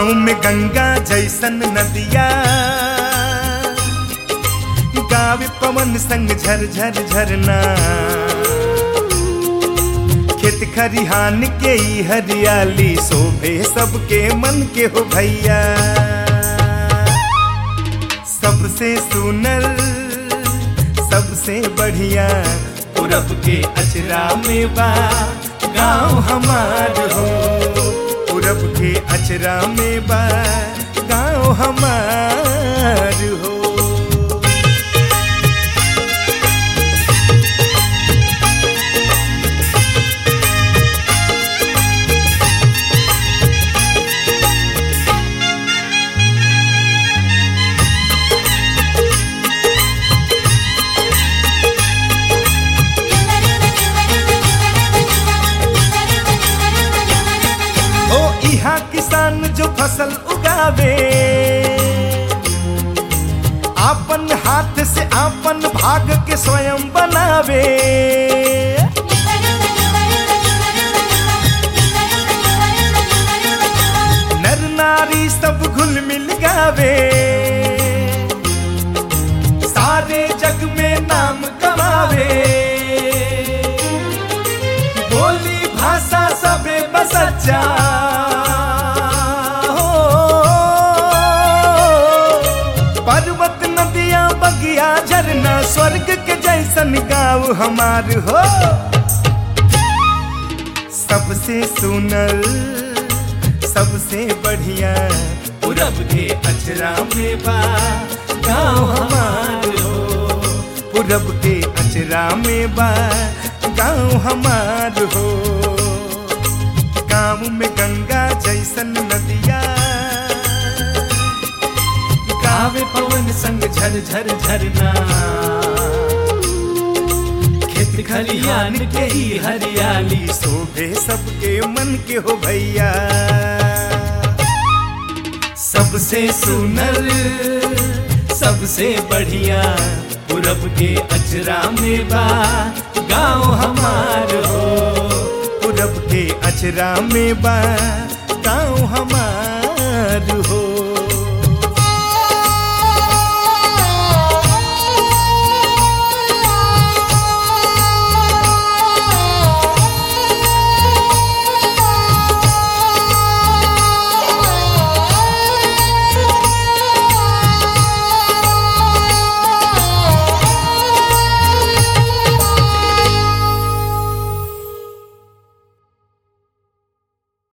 गाँव में गंगा जैसन नदिया गावे पवन संग झर झर झरना खेत खरिहान के ई हरियाली शोभे सबके मन के हो भैया सबसे सुनर सबसे बढ़िया पूरब के अचरा में बा गाँव हमार हो पूरब के अचरा में बा गाँव हमार हो ओ इहा किसान जो फसल उगावे आपन हाथ से आपन भाग के स्वयं बनावे नर नारी सब घुल मिल गावे सारे जग में नाम कमावे बोली भाषा सबे बसच्चा हो पर्वत नदियां बगिया झरना स्वर्ग के जैसन गाँव हमार हो सबसे सुनल सबसे बढ़िया पूरब के अचरा में बा गाँव हमार हो पूरब के अचरा में बा गाँव हमार हो गाँव में गंगा जैसन नदिया गावे पवन संग झर झर झरना खेत खलियान के ही हरियाली शोभे सबके मन के हो भैया सबसे सुनर सबसे बढ़िया पूरब के अचरा में बा गाँव हमार हो पूरब के अचरा में बा गाँव हमार हो